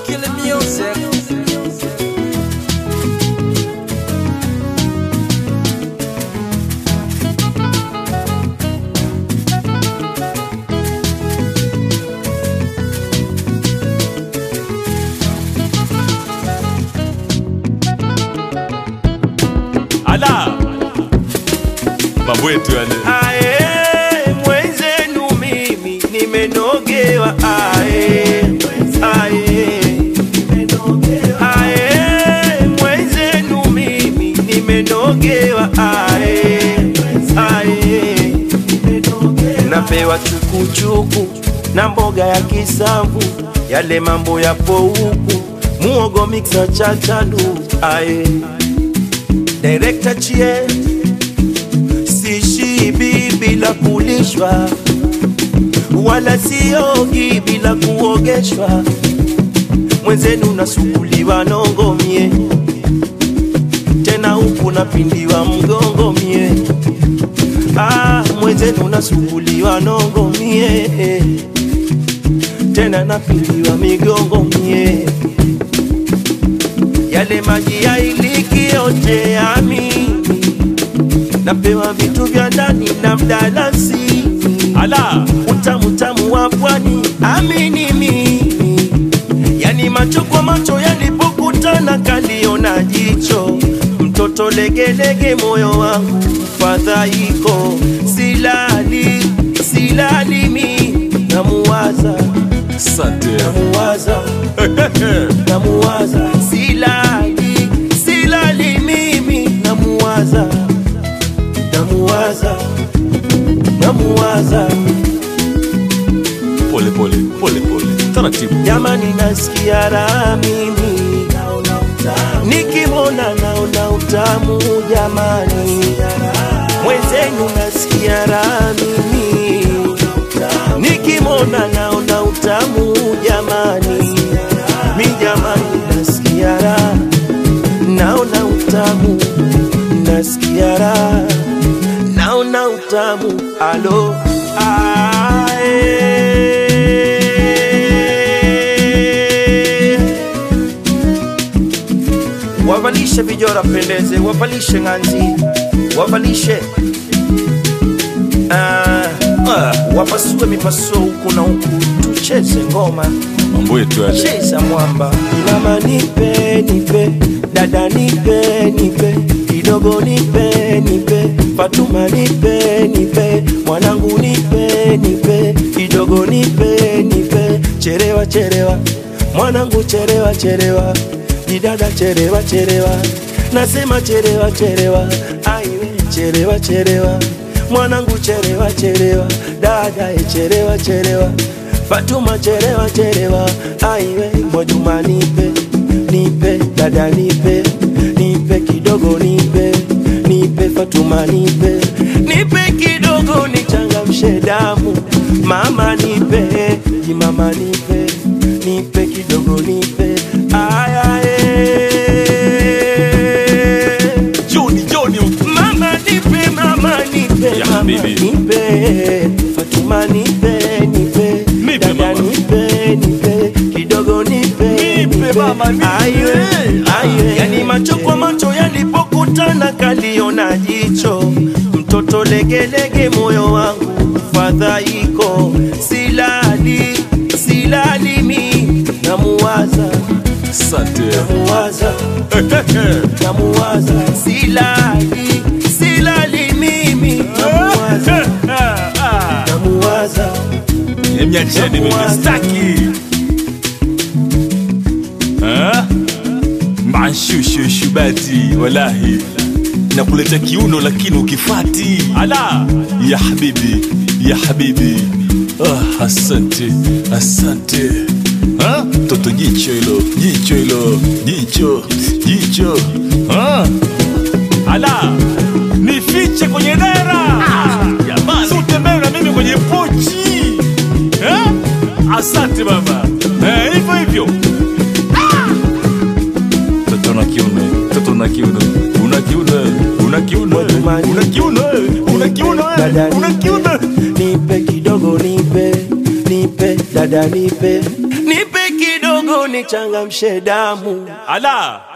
Killer music. ala mambo yetu yale Ae, mwenzenu mimi nimenogewa ae, ae. Ae, mwenzenu mimi nimenogewa ae, ae. Napewa chukuchuku na mboga ya kisamvu, yale mambo yapo huku, muogo mixa chachalu ae. Director chie sishibi bila kulishwa, wala siogi bila kuogeshwa. Mwenzenu nasukuliwa nongo mie, tena huku napindiwa mgongo mie. Ah, mwenzenu nasukuliwa nongo mie, tena napindiwa migongo mie. Yale maji ya iliki yote yami napewa vitu vya ndani na mdalasini, ala utamu tamu wa pwani, amini mimi, yani macho kwa macho yalipokutana kaliona jicho, mtoto legelege, moyo wangu fadhaiko, silali silali mi namuwaza sante namuwaza namuwaza silali silali mimi namuwaza namuwaza namuwaza pole pole pole pole taratibu jamani nasikia raha mimi nikimwona naona utamu jamani mwenzenu nasikia raha mimi nikimwona naona utamu jamani mi jamani nasikia raha naona utamu nasikia raha naona utamu alo ae. wavalishe vijora pendeze wavalishe ng'anzi wavalishe ah, ah, wapasue mipasuo huku na huku tucheze ngoma mambo yetu yale cheza mwamba mama nipe nipe dada nipe nipe kidogo nipe nipe fatuma nipe nipe mwanangu nipe nipe kidogo nipe nipe cherewa cherewa mwanangu cherewa cherewa didada cherewa cherewa nasema cherewa cherewa aiwe cherewa cherewa mwanangu cherewa cherewa dada e cherewa cherewa Fatuma cherewa cherewa, aiwe Mwajuma nipe nipe, dada nipe nipe kidogo nipe nipe, Fatuma nipe nipe kidogo nichangamshe damu, mama nipe jimama nipe nipe kidogo nipe ayae joni joni Mama nipe, mama nipe, Ya mama habibi. nipe, Fatuma nipe, nipe, Nipe, dada mama. nipe, nipe, kidogo nipe, Nipe, mama, nipe. Aiwe, aiwe. Yani macho kwa macho yalipokutana kaliona jicho, mtoto legelege, moyo wangu fadhaiko, silali silali mi namuwaza sante namuwaza namuwaza silali silali mimi namuwaza namuwaza emnyacheni mimi staki Ah? manshushushu-bati walahi nakuleta kiuno lakini ukifati ala ya habibi ya habibi ah, asante asante Ah, toto jicho hilo jicho hilo jicho jicho ah. ala nifiche kwenye dera jamani si utembee na mimi kwenye pochi eh? asante baba Eh, hivyo hivyo Toto na kiuno, toto na kiuno, una kiuno, una kiuno, una kiuno, una kiuno, Dada una kiuno. nipe kidogo nipe nipe dada nipe nipe kidogo nichangamshe damu ala